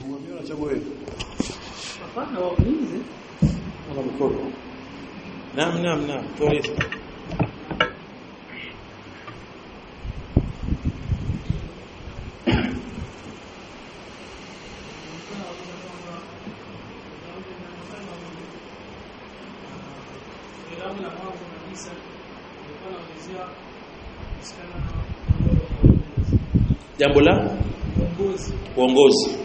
Chagua wewe. Hapana waulize. Ana mkono. Naam naam naam, tueleze. Filamu la mwanzo kabisa ilikuwa inaelezea kuhusiana na Jambo la uongozi. uongozi.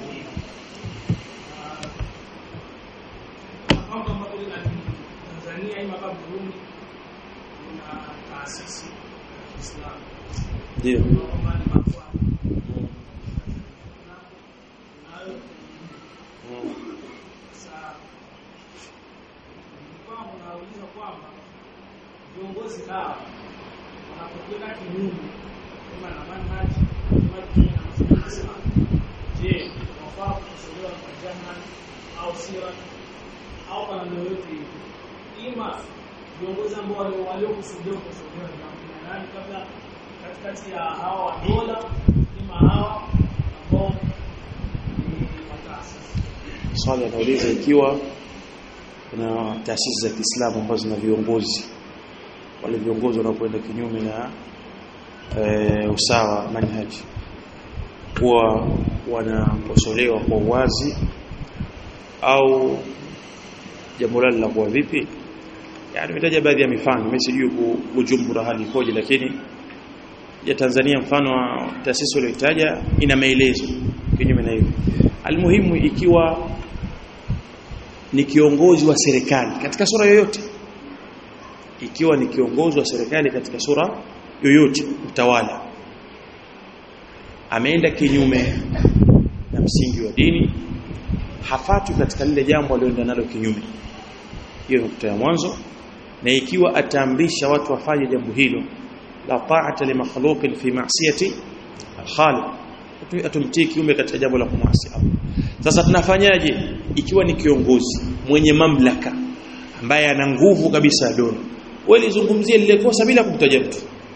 Kama kama vile na Tanzania ima kama Burundi kuna taasisi ya Kiislamu Ndio. kwamba ni mafua nayo sasa kwamba unauliza kwamba viongozi hawa wanapokwenda kinyume kama na manhaji kama kinyume na mafundisho ya Uislamu, je wafaa kukosolewa kwa jahannam au sira au kwa namna yoyote ile ima viongozi ambao walio- waliokusudiwa kukosolewa ni wakina nani kabla katikati ya hawa wa dola ima hawa ambao ni wataasisi Swali anauliza ikiwa kuna taasisi za Kiislamu ambazo zina viongozi wale viongozi wanapoenda kinyume na e, usawa manhaji huwa wanakosolewa kwa uwazi au jambo lao linakuwa vipi yani nimetaja baadhi ya mifano mimi sijui ku- Bujumbura hali ikoje lakini ya Tanzania mfano wa taasisi ulioitaja ina maelezo kinyume na hivyo almuhimu ikiwa ni kiongozi wa serikali katika sura yoyote ikiwa ni kiongozi wa serikali katika sura yoyote mtawala ameenda kinyume na msingi wa dini hafatu katika lile jambo alioenda nalo kinyume hiyo nukta ya mwanzo na ikiwa ataamrisha watu wafanye jambo hilo la ta'ata li makhluqin fi ma'siyati al-khaliq Atu- atumtii kiume katika jambo la kumwasi Allah sasa tunafanyaje ikiwa ni kiongozi mwenye mamlaka ambaye ana nguvu kabisa ya dola wewe lizungumzie lile kosa bila kumtaja mtu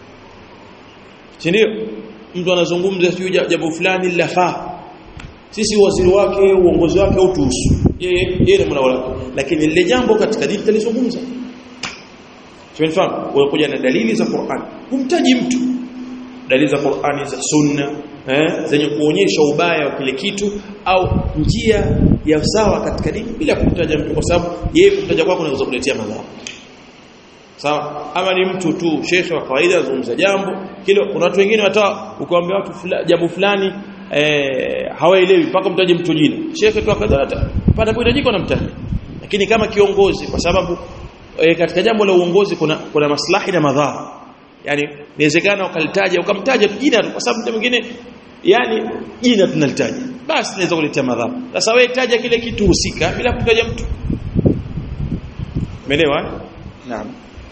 si ndio mtu anazungumza sio jambo fulani lafaa sisi waziri wake uongozi wake hautuhusu yeye yeye ni mwana lakini lile jambo katika dini talizungumza Tumefahamu unakuja na dalili za Qur'an humtaji mtu dalili za Qur'ani za sunna eh, zenye kuonyesha ubaya wa kile kitu au njia ya sawa katika dini bila kumtaja mtu kwa sababu yeye kumtaja kwako kunaweza kuletea madhara sawa ama ni mtu tu shekhe wa kawaida azungumza jambo kile kuna watu wengine hata ukiwaambia watu fula, jambo fulani eh, hawaelewi mpaka mtaje mtu jina shekhe tu akadhata panapohitajika namtaja lakini kama kiongozi kwa sababu e, katika jambo la uongozi kuna kuna maslahi na madhara yani inawezekana ukalitaja ukamtaja tu jina tu kwa sababu mtu mwingine yani jina tunalitaja basi inaweza kuletea madhara sasa wewe taja kile kitu husika bila kutaja mtu umeelewa eh? naam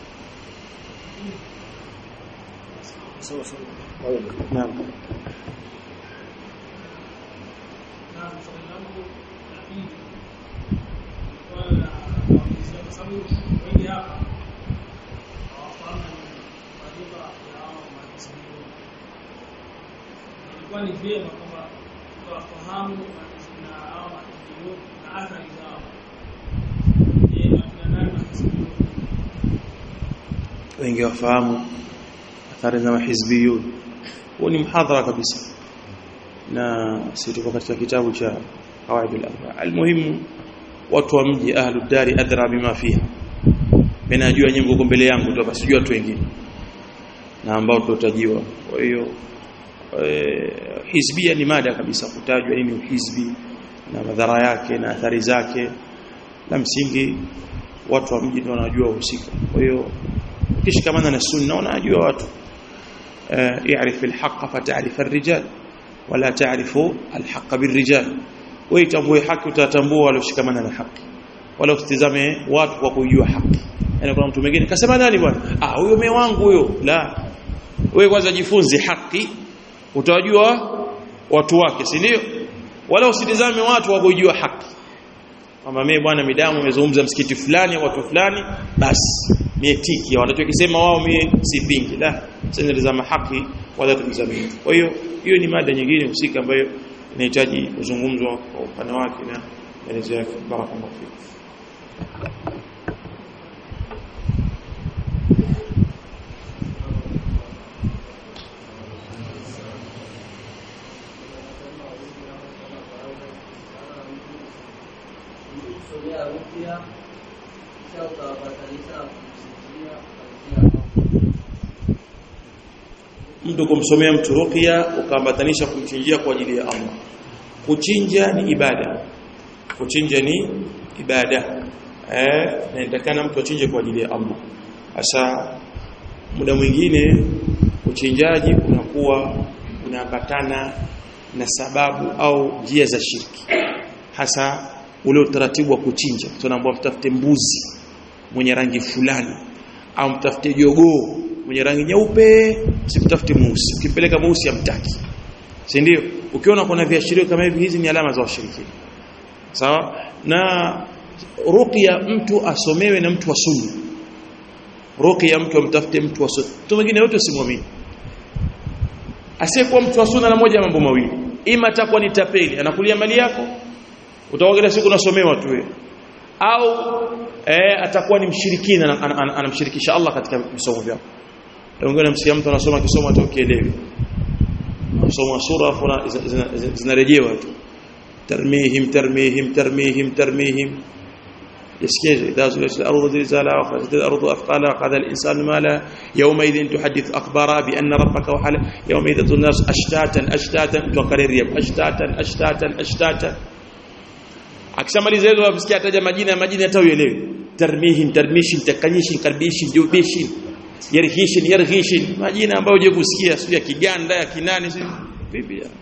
sawa sawa naam na swali langu la pili swala la kuulizia kwa sababu wengi hapa hawafahamu maduka ya hao mahizbio ilikuwa ni vyema kwamba tukawafahamu na hao mahizbio na athari zao je akina nani mahizbio wengi wafahamu athari za mahizbiyun huo ni mhadhara kabisa na sisi tuko katika kitabu cha qawaidul arba almuhimu watu wa mji ahlud dari adra bima fiha mimi najua nyinyi mko mbele yangu tu basi sijui watu wengine na ambao tutajiwa kwa hiyo eh, hizbia ni mada kabisa kutajwa nini uhizbi na madhara yake na athari zake na msingi watu wa mji ndio wanajua uhusika kwa hiyo ukishikamana na sunna unajua watu يعرف الحق فتعرف الرجال ولا تعرف الحق بالرجال ويتambue haki utatambua walioshikamana na haki wala usitizame watu kwa kujua haki yani kuna mtu mwingine kasema nani bwana ah huyo mume wangu huyo la wewe kwanza jifunze haki utajua watu wake si ndio wala usitizame watu kwa kujua haki kama mimi bwana midamu nimezungumza msikiti fulani watu fulani basi mie tiki wanachokisema wao mie sipingi la sasa haki wala tumzamini kwa hiyo hiyo ni mada nyingine husika ambayo inahitaji kuzungumzwa kwa upana wake na maelezo yake barakallahu fik kusomea upya kisha ukawapatanisha kumsikia kuanzia mtu kumsomea mtu ruqya ukaambatanisha kumchinjia kwa ajili ya Allah kuchinja ni ibada kuchinja ni ibada eh na inatakana mtu achinje kwa ajili ya Allah hasa muda mwingine uchinjaji unakuwa unaambatana na sababu au njia za shirki hasa ule utaratibu wa kuchinja tunaambiwa mtafute mbuzi mwenye rangi fulani au mtafute jogoo mwenye rangi nyeupe usimtafute mweusi ukimpeleka mweusi amtaki si ndio ukiona kuna viashirio kama hivi hizi ni alama za washirikina sawa na ruqya mtu asomewe na mtu wa sunna ruqya mtu amtafute mtu wa sunna mtu mwingine yote usimwamini asiyekuwa mtu wa sunna na moja mambo mawili ima atakuwa ni tapeli anakulia mali yako utaogelea siku unasomewa tu wewe au eh, atakuwa ni mshirikina ana- ana- ana- anamshirikisha Allah katika visomo vyako wengine msikia mtu anasoma kisomo hata ukielewi anasoma sura afu na- zina- zina- zina- zinarejewa tu tarmihim tarmihim tarmihim tarmihim يسكيج إذا زلزلت الأرض زلزالها وخرجت الأرض أثقالها قال الإنسان ما لا يومئذ تحدث أخبارها بأن ربك وحل يومئذ تظن الناس أشتاتا أشتاتا وكرر يب أشتاتا أشتاتا أشتاتا akishamaliza hizo wasikia ataja majina ya majina hata uelewi tarmihin tarmishin takanyishin karbishin jubishin yarhishin yarhishin majina ambayo huje kusikia sio ya kiganda ya kinani sio vipi ya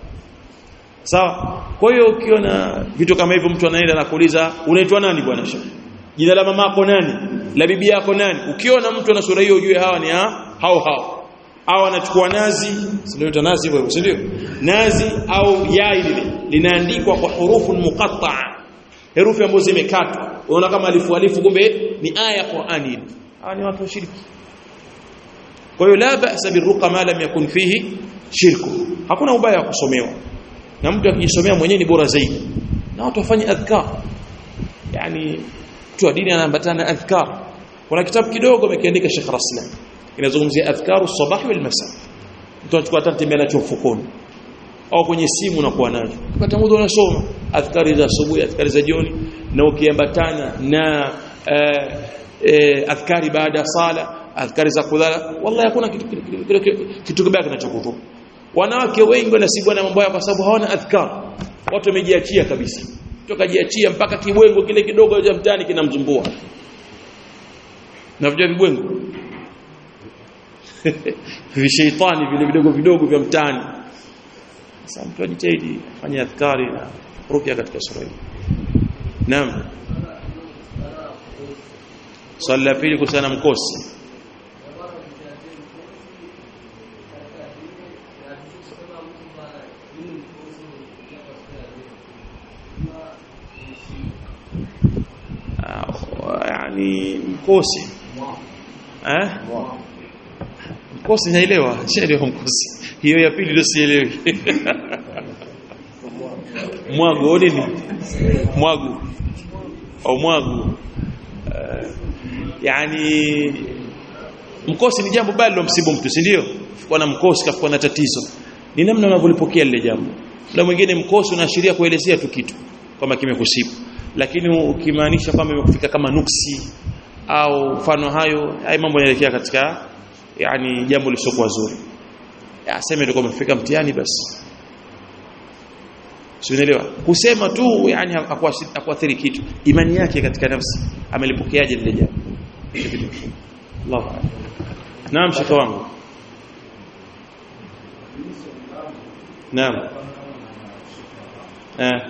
sawa kwa hiyo ukiona vitu kama hivyo mtu anaenda na kuuliza unaitwa nani bwana shekhi jina la mamako nani la bibi yako nani ukiona mtu ana sura hiyo ujue hawa ni ha, hao hao au anachukua nazi sio nazi hivyo si ndio nazi au yai lile linaandikwa kwa hurufu muqatta'a herufi ambazo zimekatwa unaona kama alifu alifu kumbe ni aya ya Qur'ani ile hawa ni watu washiriki kwa hiyo la ba'sa birruqa ma lam yakun fihi shirku hakuna ubaya wa kusomewa na mtu akijisomea mwenyewe ni bora zaidi na watu wafanye adhkar yani mtu wa dini anaambatana na adhkar kuna kitabu kidogo amekiandika Sheikh Raslan kinazungumzia adhkaru sabah wal masa mtu anachukua hata tembea nacho mfukoni au kwenye simu unakuwa nacho wakati muda unasoma adhkari za asubuhi adhkari za jioni na ukiambatana na eh, eh, adhkari baada ya sala adhkari za kulala wallahi hakuna kitu kitu- kitu- kitu- kitu kibaya kinachokudhuru wanawake wengi wanasibwa na mambo haya kwa sababu hawana adhkar watu wamejiachia kabisa tokajiachia mpaka kibwengo kile kidogo cha mtani kinamzumbua na vijua vibwengo vishaitani vile vidogo vidogo vya mtani sasa mtu ajitahidi afanye adhkari na ruqya katika sura hii naam swali la pili kuhusiana na mkosi Ah, yani mkosi eh mkosi naelewa sielewa mkosi hiyo ya pili ndio sielewi mwagu au nini mwagu au mwagu Eh, yani mkosi ni jambo bali la msibu mtu si ndio kwa na mkosi kafuka na tatizo ni namna unavyolipokea lile jambo na mwingine mkosi unaashiria kuelezea tu kitu kama kimekusibu lakini ukimaanisha kwamba imekufika kama nuksi au mfano hayo haya mambo yanaelekea katika yani jambo lisiokuwa zuri aseme ndio umefika mtihani basi Sielewa. Kusema tu yani hakuathiri kitu. Imani yake katika nafsi amelipokeaje lile jambo. Allahu a'lam. Naam shaka wangu. Naam. Eh.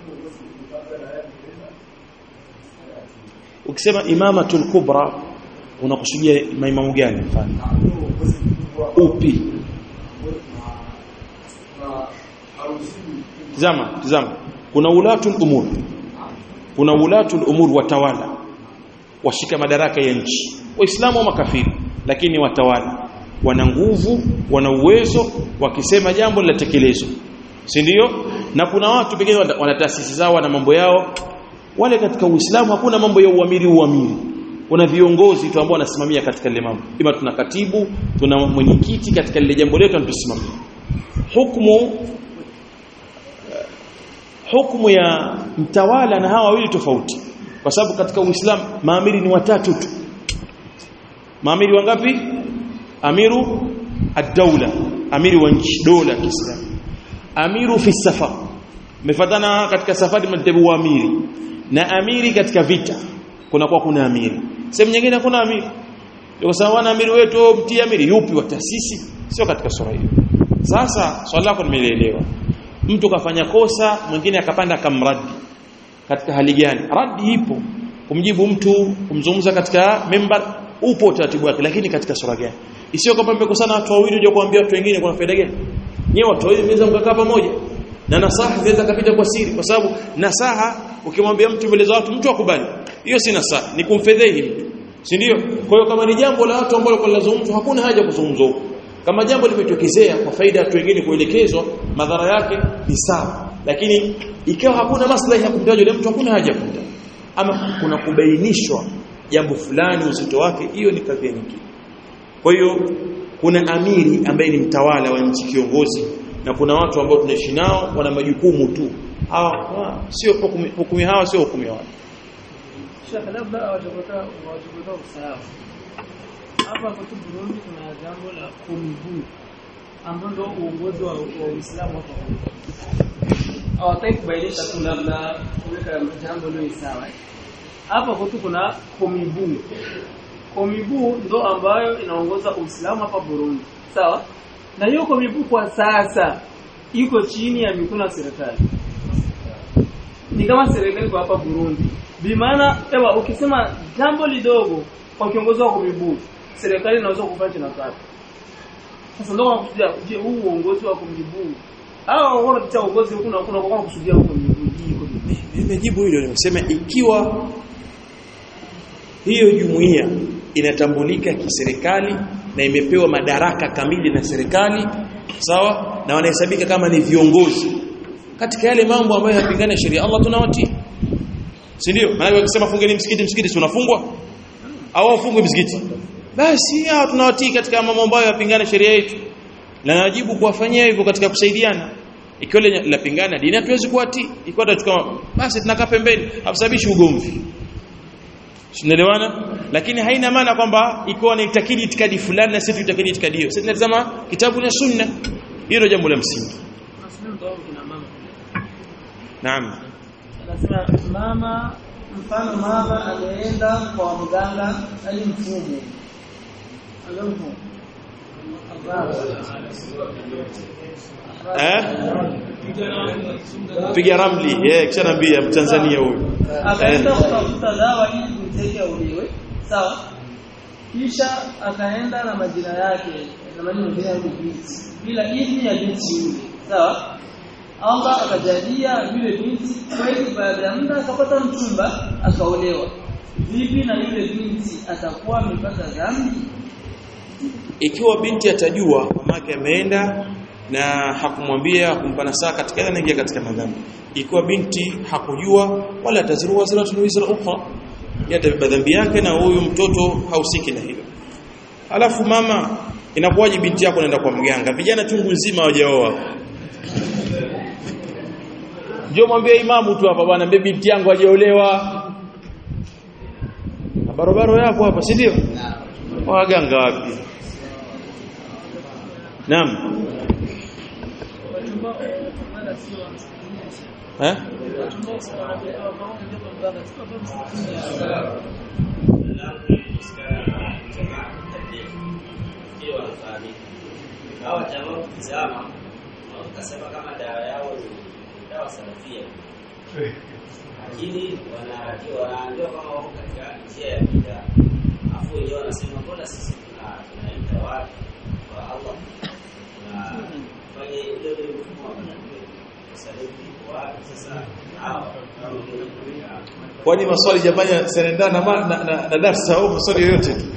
ukisema imamatul kubra unakusudia maimamu gani mfano upi tazama tazama kuna ulatul umur kuna ulatul umur watawala washika madaraka ya nchi waislamu wa makafiri lakini watawala wana nguvu wana uwezo wakisema jambo linatekelezwa si ndio na kuna watu pengine wana wana taasisi zao na mambo yao wale katika uislamu hakuna mambo ya uamiri uamiri kuna viongozi tu ambao wanasimamia katika lile mambo ima tuna katibu tuna mwenyekiti katika lile jambo letu anatusimamia hukumu hukumu ya mtawala na hawa wawili tofauti kwa sababu katika uislamu maamiri ni watatu tu maamiri wangapi amiru ad-daula amiri wa nchi dola kiislamu amiru fi safar mefatana katika safari mtabu wa amiri na amiri katika vita kuna kwa kuna amiri sehemu nyingine hakuna amiri kwa sababu wana amiri wetu mtii amiri yupi wa taasisi sio katika sura hiyo sasa swali lako nimeelewa mtu kafanya kosa mwingine akapanda akamradi katika hali gani radi ipo kumjibu mtu kumzungumza katika member upo utaratibu wake lakini katika sura gani isiyo kwamba mmekosana watu wawili uje kuambia watu wengine kuna faida gani nyewe watu wawili mnaweza mkakaa pamoja na nasaha zinaweza kapita kwa siri kwa sababu nasaha ukimwambia mtu mbele za watu mtu akubali hiyo si nasaha ni kumfedhehi mtu si ndio kwa hiyo kama ni jambo la watu ambalo linazungumzwa hakuna haja kuzungumzwa huko kama jambo limetokezea kwa faida ya watu wengine kuelekezwa madhara yake ni sawa lakini ikiwa hakuna maslahi ya kumtaja yule mtu hakuna haja kumtaja ama kuna kubainishwa jambo fulani uzito wake hiyo ni kadhia nyingine kwa hiyo kuna amiri ambaye ni mtawala wa nchi kiongozi na kuna watu ambao tunaishi nao wana majukumu tu hawa sio hukumu hukumu hawa sio hukumu ya watu Sheikh labda hawajapata hawajapata usawa. Hapa kwetu Burundi kuna jambo la kumbu ambao ndio uongozi wa wa Uislamu hapa. Hawataki kubainisha tu labda kuweka jambo lilo sawa. Hapa kwetu kuna komibu. Komibu ndo ambayo inaongoza Uislamu hapa Burundi. Sawa? Na hiyo komibu kwa sasa iko chini ya mikono ya serikali. Ni kama serikali kwa hapa Burundi. Bimaana ewa ukisema jambo lidogo kwa kiongozi wa komibu, serikali inaweza kufanya na kazi. Sasa ndio wanakusudia je, huu uongozi wa komibu au wanapitia uongozi huku na kuna kwa kusudia huko hii komibu. nimejibu hilo nimesema ikiwa hiyo jumuiya inatambulika kiserikali na imepewa madaraka kamili na serikali sawa na wanahesabika kama ni viongozi katika yale mambo ambayo yanapingana sheria Allah tunawatii si ndio maana wakisema fungeni msikiti msikiti si unafungwa au wafungwe msikiti basi hao tunawatii katika mambo ambayo yanapingana sheria yetu na najibu kuwafanyia hivyo katika kusaidiana ikiwa linapingana dini hatuwezi kuwatii ikiwa tutachukua basi tunakaa pembeni hasababishi ugomvi Tunaelewana? Lakini haina maana kwamba ikiwa ni itakidi itikadi fulani na sisi tuitakidi itikadi hiyo. Sisi tunatazama kitabu na sunna. Hilo jambo la msingi. Nasema mtu wangu kina mama. Naam. Anasema mama mfano mama ameenda kwa mganga ali mfumo. Alafu Eh? Piga ramli, eh kisha naambia Mtanzania huyu. akaenda kutafuta dawa ili kumteke auliwe sawa kisha akaenda na majina yake na majina mengine ya binti bila idhini ya binti yule sawa Allah akajalia yule binti kweli baada ya muda akapata mchumba akaolewa vipi na yule binti atakuwa amepata dhambi Ikiwa binti atajua mamake ameenda na hakumwambia hakumpa nasaha katika ile anaingia katika madhambi. Ikiwa binti hakujua wala ataziru wazratun wizra ukhra yatabeba dhambi yake na huyu mtoto hausiki na hilo. Alafu mama inakuwaje binti yako naenda kwa mganga? Vijana chungu nzima hawajaoa. Njoo mwambie imamu tu hapa bwana, mbe binti yangu hajaolewa. Na barabara yako hapa, si ndio? Waganga wapi? Naam. Eh? hawa jamaa ukizama ukasema kama dawa yao ni dawa salafia lakini wanatakiwa wanaambiwa kama wako katika njia ya bid'a afu wenyewe wanasema mbona sisi tuna tunaita watu kwa Allah tunafanya ile ile mfumo wa manabii sasa hivi wapi sasa hawa kwani maswali jamani yanaendana na, ma- na, na, na darsa au maswali yoyote tu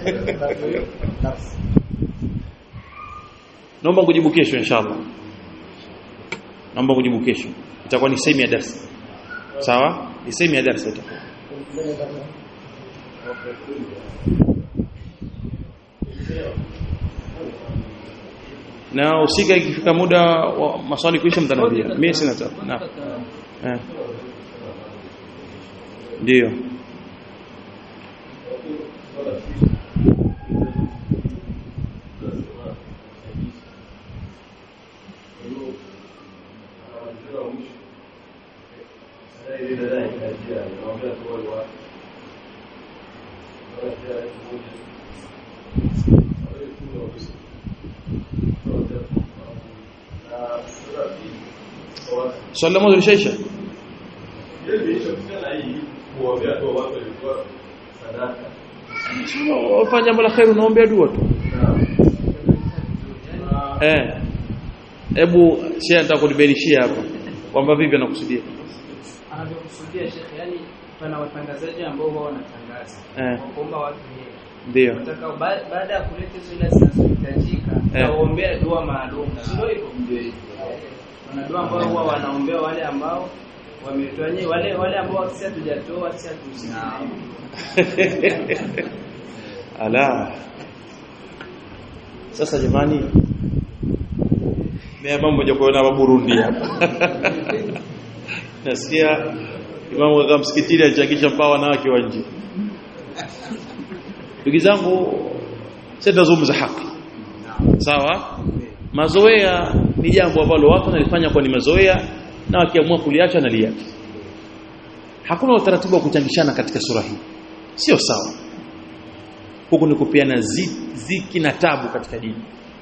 naomba kujibu kesho inshallah naomba kujibu kesho itakuwa ni sehemu ya darsa sawa ni sehemu ya darsa itakuwa na usika ikifika muda wa maswali kuisha mtanambia mimi sina tabu na eh ndio swali la mwanzo lishaisha wafanya jambo la kheri unaombea dua tu eh hebu shehe nitakuliberishia hapa kwamba vipi anakusudia anavyokusudia shekhe yani pana watangazaji ambao wao wanatangaza Eh. wakuomba watu heri ndio nataka ba- baada ya kuleta hizo ila zinazohitajika Eh. naombea dua maalum sio hivyo wana dua ambao huwa wanaombea wale ambao wametoa yenyewe wale wale ambao sisi hatujatoa sisi hatuzinao ala sasa jamani mimi mambo moja kuona wa Burundi hapa nasikia imamu kaka msikitini alichangisha mpaka wanawake wa nje ndugu zangu sasa tunazungumza haki sawa mazoea ni jambo ambalo watu wanalifanya kwa ni mazoea na wakiamua kuliacha na liacha hakuna utaratibu wa kuchangishana katika sura hii sio sawa huku ni kupiana zi- ziki na tabu katika dini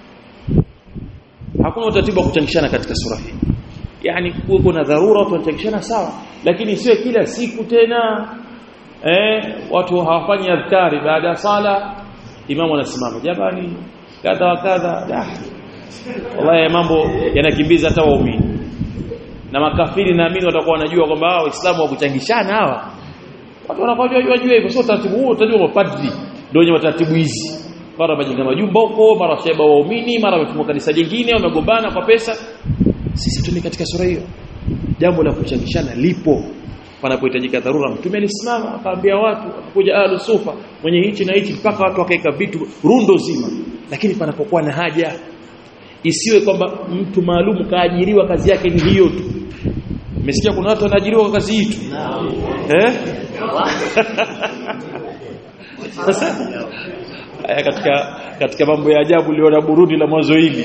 hakuna utaratibu wa kuchangishana katika sura hii yani kuwe kuna dharura watu wanachangishana sawa lakini sio kila siku tena eh watu hawafanyi adhkari baada ya sala imamu anasimama jamani kadha wa kadha da wallahi mambo yanakimbiza hata waumini na makafiri naamini watakuwa wanajua kwamba hawa waislamu wa kuchangishana hawa watu wanakuwa wajua hivyo sio taratibu huo utajua mapadri ndio wenye taratibu hizi mara wamejenga majumba huko mara washaiba waumini mara wamefungua kanisa jingine wamegombana kwa pesa sisi tuni katika sura hiyo jambo la kuchangishana lipo panapohitajika dharura mtume alisimama akaambia watu akakuja ahlu sufa mwenye hichi na hichi mpaka watu wakaeka vitu rundo zima lakini panapokuwa na haja isiwe kwamba mtu maalum kaajiriwa kazi yake ni hiyo tu Umesikia kuna watu wanaajiriwa kwa kazi hii tu eh sasa haya katika katika mambo ya ajabu liona Burundi la mwanzo hili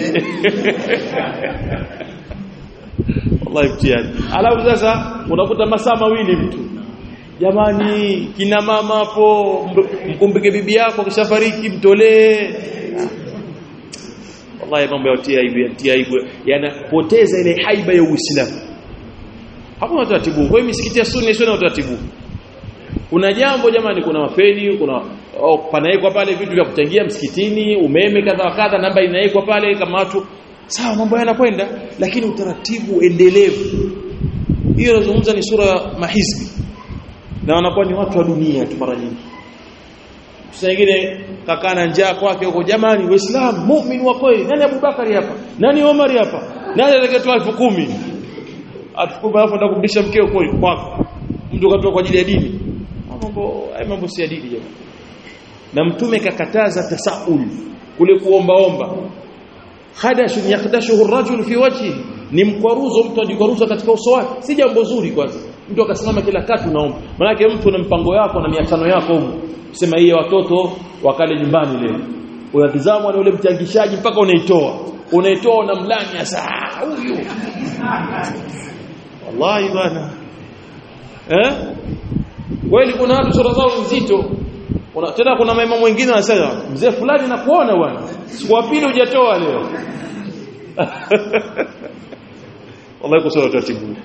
wallahi mtihani alafu sasa unakuta masaa mawili mtu jamani kina mama hapo mkumbike bibi yako kishafariki mtolee wallahi mambo ya tia aibu tia aibu yanapoteza ile haiba ya Uislamu hakuna utaratibu kwa hiyo misikiti ya sunni sio na utaratibu kuna jambo jamani kuna mafeni kuna oh, panawekwa pale vitu vya kuchangia msikitini umeme kadha kadha namba inawekwa pale kama watu sawa mambo yanakwenda lakini utaratibu endelevu hiyo nazungumza ni sura ya mahizbi na wanakuwa ni watu wa dunia tu mara nyingi sasa nyingine kakana njaa kwake huko jamani waislamu muumini wa kweli nani Abubakari hapa nani Omar hapa nani atakayetoa elfu kumi atukubali alafu ndakurudisha mkeo kweli kwako mtu katoa kwa ajili ya dini mambo haya mambo si ya dini jamani na mtume kakataza tasaul kule kuombaomba khadashun yakhdashuhu ar-rajul fi wajhi ni mkwaruzo mtu ajikwaruza katika uso wake si jambo zuri kwanza mtu akasimama kila katu naomba maana mtu na mpango yako na miatano yako huko sema hii watoto wakale nyumbani leo unatizama na ule mchangishaji mpaka unaitoa unaitoa unamlanya saa huyu wallahi bana eh kweli kuna watu sura zao nzito kuna tena kuna mama mwingine anasema mzee fulani nakuona bwana siku ya pili hujatoa leo wallahi kwa sura taratibu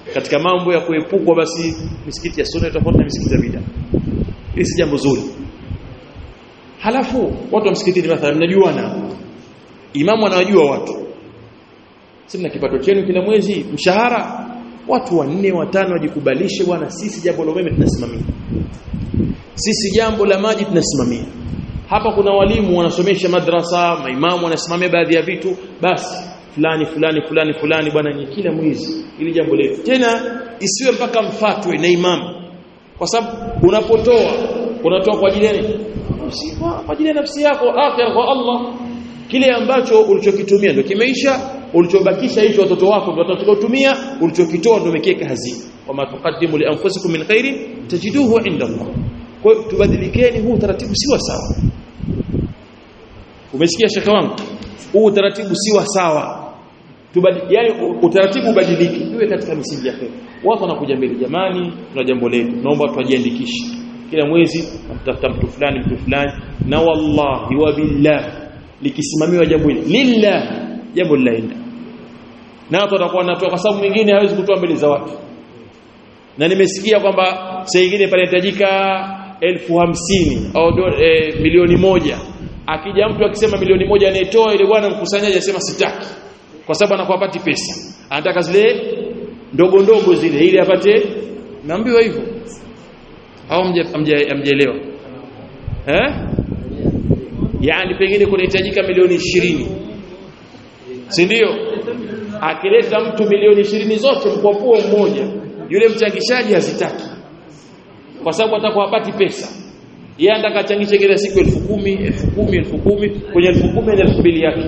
katika mambo ya kuepukwa basi misikiti ya sunna tofauti na misikiti ya bid'a hili si jambo zuri halafu watu wa msikitini mathalan mnajuana imamu anawajua watu si mna kipato chenu kila mwezi mshahara watu wanne watano wajikubalishe bwana sisi jambo la umeme tunasimamia sisi jambo la maji tunasimamia hapa kuna walimu wanasomesha madrasa maimamu wanasimamia baadhi ya vitu basi fulani fulani fulani fulani bwana ni kila mwezi ili jambo letu tena isiwe mpaka mfatwe na imamu kwa sababu unapotoa unatoa kwa ajili ya nini Si kwa kwa ajili ya nafsi yako akhira kwa Allah kile ambacho ulichokitumia ndio kimeisha ulichobakisha hicho watoto wako ndio watakaotumia ulichokitoa ndio umekiweka hazina wama tuqaddimu li anfusikum min khairin tajiduhu inda Allah kwa hiyo tubadilikeni huu utaratibu si wa sawa umesikia shaka wangu huu utaratibu si wa sawa Tubadi, yani utaratibu ubadilike iwe katika misingi ya kheri watu wanakuja mbele jamani tuna jambo letu naomba tujiandikishe kila mwezi namtafuta mtu fulani mtu fulani na wallahi wa billah likisimamiwa jambo hili lillah jambo linaenda na watu watakuwa wanatoa kwa sababu mwingine hawezi kutoa mbele za watu na nimesikia kwamba saa nyingine panahitajika elfu hamsini au do, e, milioni moja akija mtu akisema milioni moja anayetoa ile bwana mkusanyaji asema sitaki kwa sababu anakuwa apati pesa anataka zile ndogo ndogo zile ili apate naambiwa hivyo au mjaelewa eh yani pengine kunahitajika milioni ishirini si ndio akileta mtu milioni ishirini zote mkwapuo mmoja yule mchangishaji hazitaki kwa sababu atakuwa hapati pesa yeye anataka achangishe kila siku elfu kumi elfu kumi elfu kumi kwenye elfu kumi na elfu mbili yake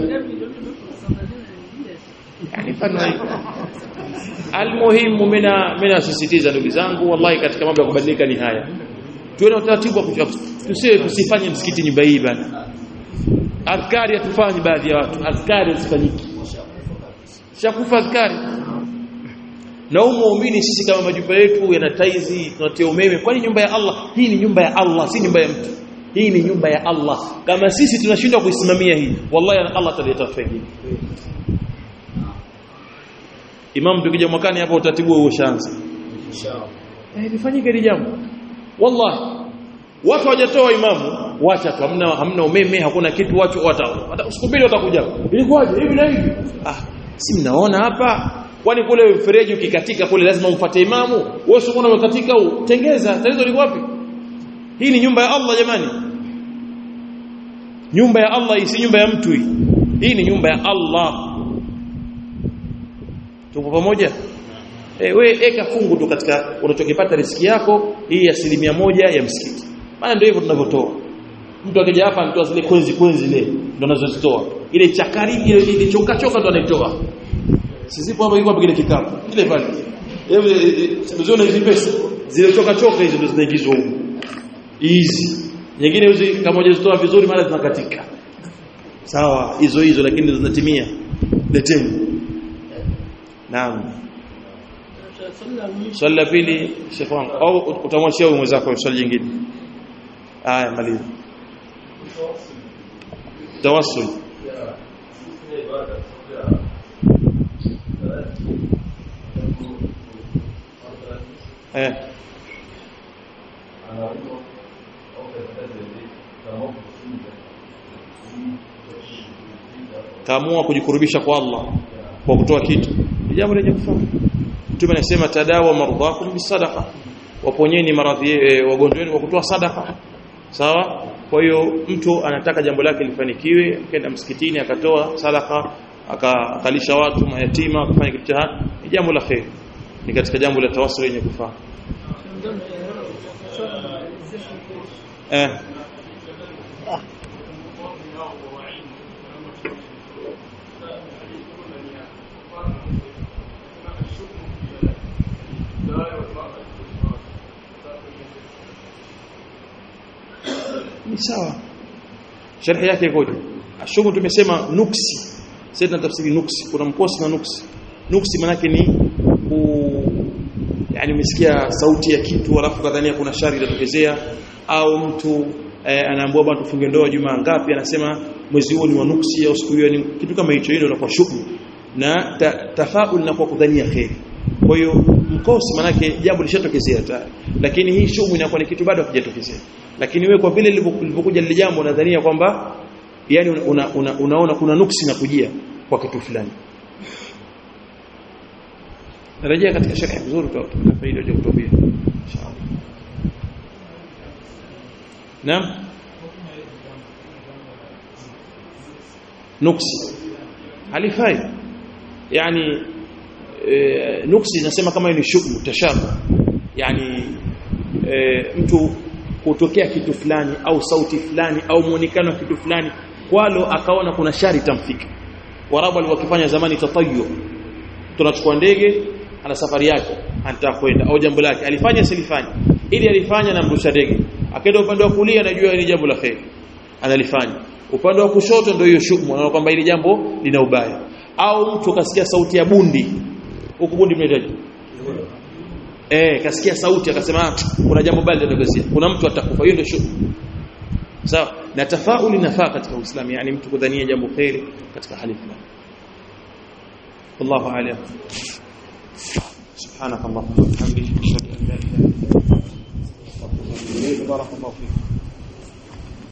yani fano almuhimu mina mina sisitiza ndugu zangu wallahi katika mambo ya kubadilika ni haya tuwe na utaratibu wa tusiwe tusifanye msikiti nyumba hii bana adhkari hatufanyi baadhi ya watu adhkari hazifanyiki shakufa adhkari na humu muumini sisi kama majumba yetu yana taizi tunatia umeme kwani nyumba ya Allah hii ni nyumba ya Allah si nyumba ya mtu hii ni nyumba ya Allah kama sisi tunashindwa kuisimamia hii wallahi Allah ataleta fengine Imam tukija mwakani hapo utaratibu huo ushaanza inshallah eh lifanyike hili jambo wallahi watu hawajatoa imamu wacha tu hamna hamna umeme hakuna kitu watu wata siku mbili watakuja ilikuwaje hivi na hivi ah si mnaona hapa kwani kule mfereji ukikatika kule lazima umfuate imamu wewe sio unaona umekatika tengeza tatizo liko wapi hii ni nyumba ya Allah jamani nyumba ya Allah hii si nyumba ya mtu hii hii ni nyumba ya Allah tupo pamoja eh we eka fungu tu katika unachokipata riski yako hii asilimia moja ya msikiti maana ndio hivyo tunavyotoa mtu akija hapa anatoa zile kwenzi kwenzi zile ndio anazozitoa ile chakari ile ile choka choka ndo anaitoa sisipo hapo iko kile kikapu kile pale hebu uzione hizi pesa zile choka choka hizo ndo zinaingizwa huko hizi nyingine hizi kama hujazitoa vizuri mara zinakatika sawa hizo hizo lakini zinatimia leteni naam swali la pili shekhi wangu au utamwachia huyo mwenzako swali jingine haya maliza tawassul eh kaamua kujikurubisha kwa Allah kwa kutoa kitu jambo lenye kufaa mtume anasema tadawa mardhakum bisadaqa waponyeni maradhi e, wagonjwa wenu kwa kutoa sadaka sawa kwa hiyo mtu anataka jambo lake lifanikiwe akaenda msikitini akatoa sadaka akalisha watu mayatima akafanya kitu cha ni jambo la kheri ni katika jambo la tawassul lenye kufaa eh ni sawa sharhi yake ikoje ashumu tumesema nuksi sasa tunatafsiri nuksi kuna mkosi na nuksi nuksi manake ni ku yani umesikia sauti ya kitu alafu kadhania kuna shari inatokezea au mtu eh, anaambiwa bwana tufunge ndoa juma ngapi anasema mwezi huo ni wa nuksi au siku hiyo ni kitu kama hicho hilo inakuwa shukru na ta, tafaul na kwa kudhania khair kwa hiyo mkosi manake jambo lishatokezea tayari lakini hii shumu inakuwa ni kitu bado hakijatokezea lakini wewe kwa vile lilivyokuja lile jambo unadhania kwamba yani una, una, unaona kuna nuksi na kujia kwa kitu fulani rejea katika sharhi vizuri tutapata faida ya kutubia inshallah naam nuksi halifai yani e, nuksi nasema kama ni shughuli tashabu yani e, mtu kutokea kitu fulani au sauti fulani au muonekano wa kitu fulani kwalo akaona kuna shari tamfika warabu walikuwa zamani tatayu tunachukua ndege ana safari yake anataka kwenda au jambo lake alifanya silifanya ili alifanya na mrusha ndege akaenda upande wa kulia anajua hili jambo la khair analifanya upande wa kushoto ndio hiyo shukmu anaona kwamba hili jambo lina ubaya au mtu kasikia sauti ya bundi huko bundi mnaitaje eh kasikia sauti akasema kuna jambo baya linatokea kuna mtu atakufa hiyo ndio shukmu sawa na tafauli nafaa katika Uislamu yani mtu kudhania jambo khairi katika hali fulani wallahu a'lam سبحانك اللهم وبحمدك اشهد ان لا اله الا انت استغفرك واتوب اليك بارك الله فيك